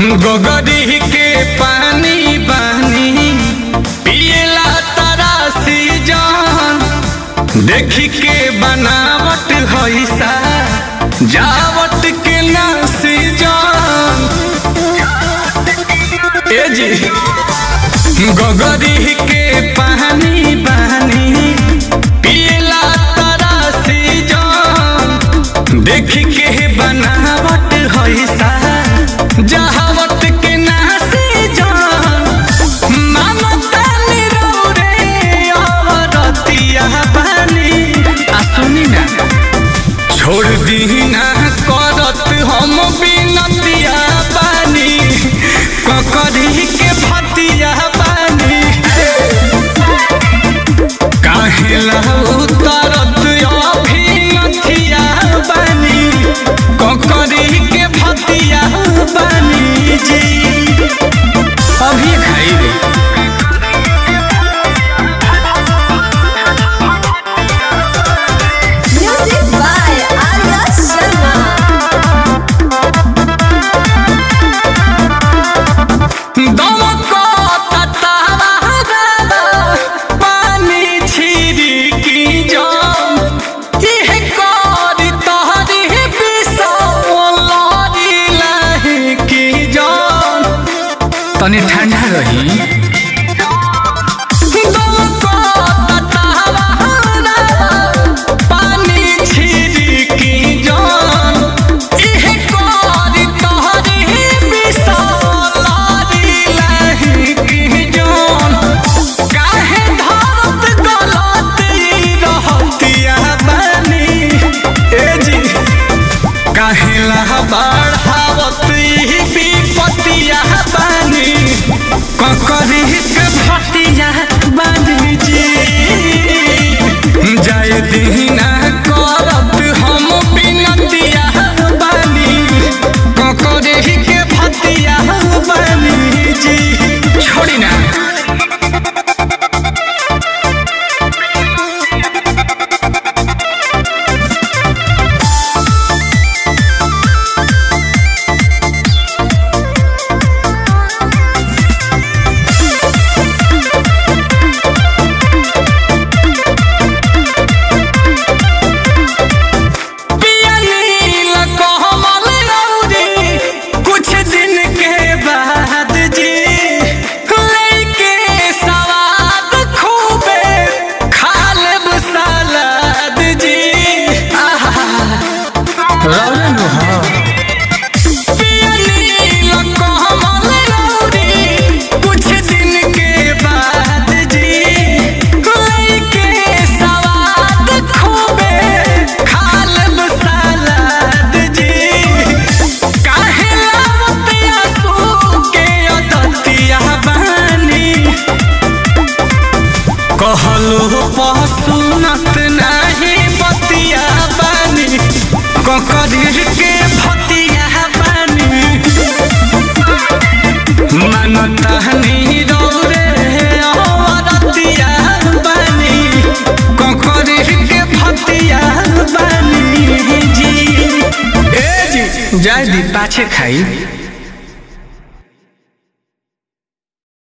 गोगरी के पानी बानी पियला तरासी जान देखी के बनावट हैसा जावट के नासी जान ए जी गोगरी के पानी बानी पियला तरासी जान देखी के बनावट हैसा जहावत के नासी जान मानता निरौरे अवरतिया बानी आ सुनी ना छोड़ दी ना करत हम बिनतिया बानी ककरी के भतिया बानी काहेला उतरत अभिनतिया बानी ककरी के भतिया बानी जी अभी खाई रे Music by Arya Sharma. दमको ततावा पानी छिरी की जाम इह करी तहरी बिसौलरी लही की जाम तनी ठंडा रही दमको ततावा पानी छिरी की जाम इह करी तहरी बिसौलरी लही की जाम काहे धरत गलत रहतिया बानी ए जी काहे ला बढ़ावत विपतिया बानी ककरी के भतिया बानी जी जाय दीना करत हम बिनतिया बानी ककरी के भतिया बानी जी छोड़ी ना पियलील कोमल रौदी कुछ दिन के बाद जी लेके सवाद खूबे खा लेब सलाद जी आहा रौन हो पियलील कोमल रौदी कुछ दिन के बाद जी लेके सवाद खूबे खा लेब सलाद जी काहे लावतिया सू के अदतिया बानी कहलो पसुनत नाही बतिया बानी ककरीर के भतिया बानी मानता नी रौरे अवरतिया बानी ककरीर के भतिया बानी जी ए जी जाय दी पाछे खाई